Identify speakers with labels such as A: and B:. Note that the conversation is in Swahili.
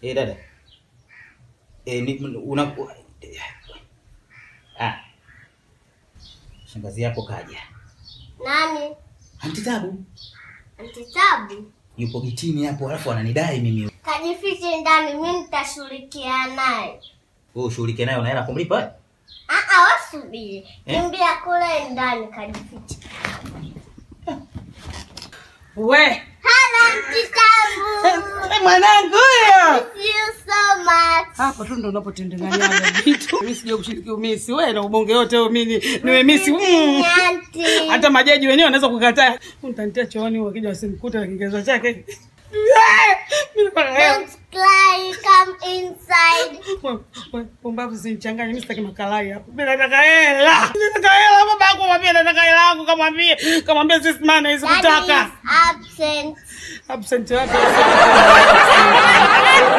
A: Eh, dada. Eh, ni una Ah. Shangazi yako kaja.
B: Nani?
A: Anti Tabu
B: Antitabu.
A: yupo kitini hapo alafu ananidai mimi.
B: Kajifiche ndani, mimi nitashughulikia naye.
A: Wewe ushughulike nayo na hela kumlipa?
B: Ah ah, wasubiri.
A: Eh?
B: Kimbia kule ndani kajifiche.
C: We
B: Hello Antitabu.
C: mwanangu huyo
B: Thank you so much.
C: hapo tu ndo unapotendenganyaga vitu. Mimi sija kushiriki umisi we na ubonge yote huo, mimi niwe misi mm.
B: Auntie.
C: hata majaji wenyewe wanaweza kukataa. Utanitia chooni wakija wasimkuta na Kiingereza chake. Mimi kwa leo.
B: Don't cry, come inside.
C: We- we, Pumbavu zinichanganye, mimi sitaki makalai hapo. Mimi nataka hela. Mimi nataka hela baba yangu mwambie nataka hela yangu kamwambie kamwambie sisi maana hizo
B: Daddy
C: kutaka.
B: is absent.
C: Absent wapi?